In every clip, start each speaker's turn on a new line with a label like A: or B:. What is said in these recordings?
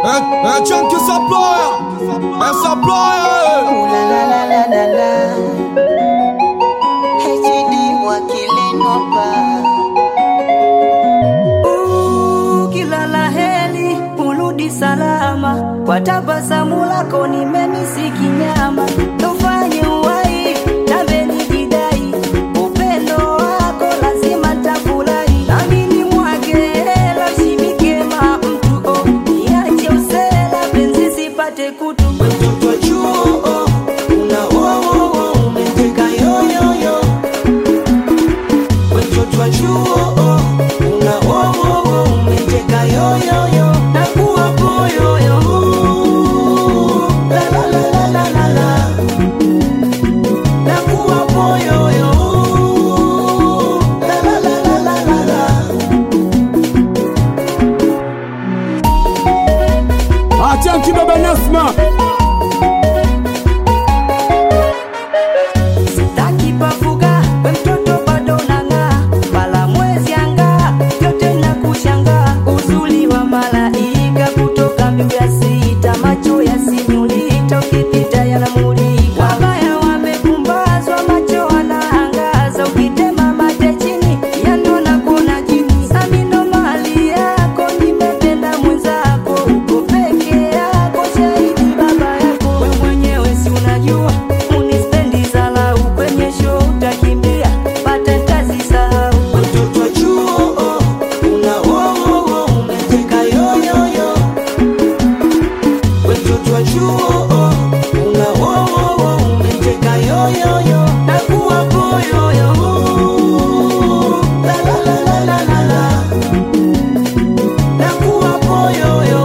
A: É, é tchan que essa ploia, essa ploia.
B: Ooh la la la la la la. HD wakilinopa.
C: Uh, kila la heri urudi salama, kwa tabasamu lako nimemisi kinyama, tufanye uwai nami nijidai, upendo wako lazima ntafurahi, nami ni mwage hela usimike ma mtu oh, niache usela penzi sipate kutu
B: Mtoto wa chuo, oh, una wo wo wo, umeteka yo yo yo. Mtoto wa chuo, oh, una wo wo wo, umeteka yo yo yo. Nakuwa poyo yo. La la la la la la la. Nakuwa poyo yo. La la la la la la la.
A: Achanki baba Nasma.
C: Sitaki pafuga, we mtoto bado nang'aa, wala mwezi angaa, vyote na kushangaa. Uzuri wa malaika kutoka mbingu ya sita, macho ya sinyulita, ukipita yanamulika. Wabaya wamepumbazwa, macho wanaangaza, ukitema mate chini, yanona kuna jini. Sami ndo mali yako, nimependa mwenzako, uko peke yako, shahidi baba yako. We mwenyewe si unajua unispendi zalau kwenye show utakimbia pata kazi sahau
B: Mtoto wa chuo, oh, una wo wo wo, umeteka yo yo yo. Mtoto wa chuo, oh, una wo wo wo, umeteka yo yo yo. Nakuwa poyo yo. La la la la la la la. Nakuwa poyo yo.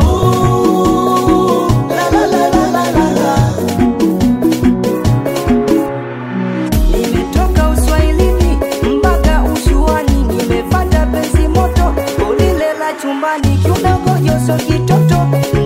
B: La la la la la la la.
C: nimetoka uswahilini mpaka ushuani nimepata penzi moto ulile la chumbani kiudogo joso kitoto